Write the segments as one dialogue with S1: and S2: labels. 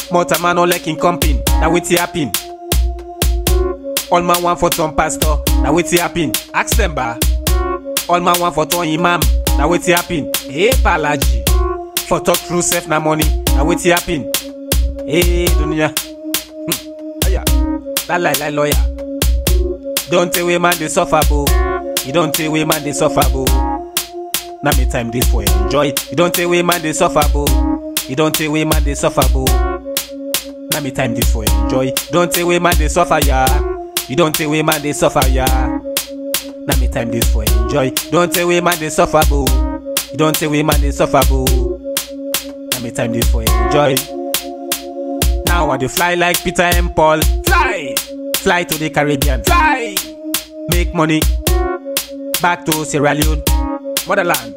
S1: More time man no like him comping. Now wetin happen? All man want for turn pastor. Now wetin happen? Ask them ba. All man want for turn imam. Now wetin happen? Hey palaji. For talk true self na money. Now wetin happen? Hey dunya. Hmm. Aya. That lie lie lawyer. Don't tell we man dey suffer bo. You don't tell we man dey suffer bo. Now me time this for enjoy. You don't tell we man dey suffer bo. You don't tell we man dey suffer bo. Now me time this for enjoy. Don't tell we man dey suffer ya. You don't tell we man dey suffer ya. Now me time this for enjoy. Don't tell we man dey suffer bo. You don't tell we man dey suffer bo. Now me time this for enjoy. Now I dey fly like Peter and Paul. Fly, fly to the Caribbean. Fly, make money. Back to Sierra Leone, motherland.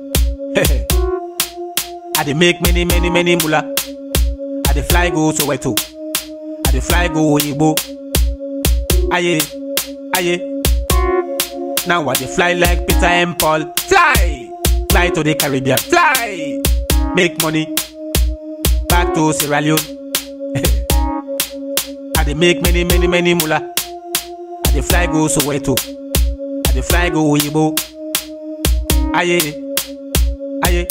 S1: I dey make many many many mula. I dey fly go Soweto. I dey fly go Oyigbo. Aye, aye. Now I dey fly like Peter and Paul. Fly, fly to the Caribbean. Fly, make money. Back to Sierra Leone. I dey make many many many mula. I dey fly go Soweto. I dey fly go Oyigbo. Aye, aye.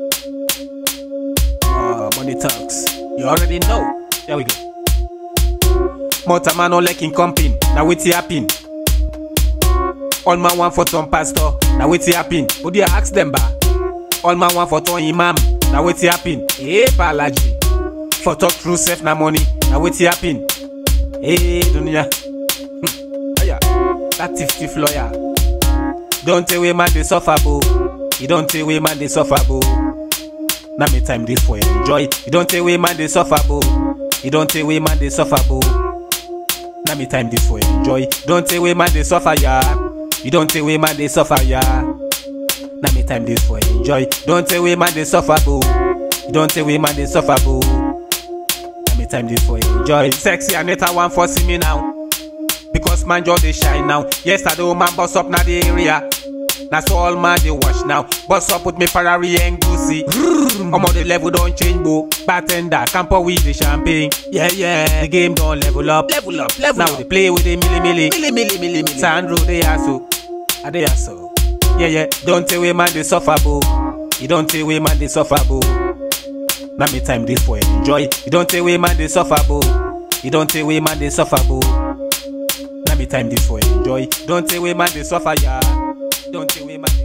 S1: Uh, money talks. You already know. There we go. More time man no like him comping. Now wetin happen? All man want for turn pastor. Now wetin happen? Who do you ask them ba? All man want for turn imam. Now wetin happen? Hey palaji. For talk true self na money. Now wetin happen? Hey dunya. Hmm. Aya. That thief thief lawyer. Don't tell we man dey suffer bo. You don't tell we man dey suffer bo. Now me time this for enjoy. You don't tell we man dey suffer bo. You don't tell we man dey suffer bo. Now me time this for enjoy. Don't tell we man dey suffer ya. You don't tell we man dey suffer ya. Now me time this for enjoy. Don't tell we man dey suffer bo. You don't tell we man dey suffer bo. Now me time this for enjoy. Sexy Anita want for see me now. Because man just dey shine now. Yesterday man boss up na the area. Na so all man dey watch now. Boss up with me Ferrari and Gucci. Omo the level don change bo. Bartender camper with the champagne. Yeah yeah. The game don level up.
S2: Level up, level
S1: Now
S2: up.
S1: they play with the milli milli.
S2: Milli, milli, milli, milli.
S1: Sandro they aso. I they aso. Yeah yeah. Don't tell we man dey suffer bo. You don't tell we man dey suffer bo. Now me time this for enjoy. You don't tell we man dey suffer bo. You don't tell we man dey suffer bo. Now me time this for enjoy. Don't tell we man dey suffer ya. Don't tell we man dey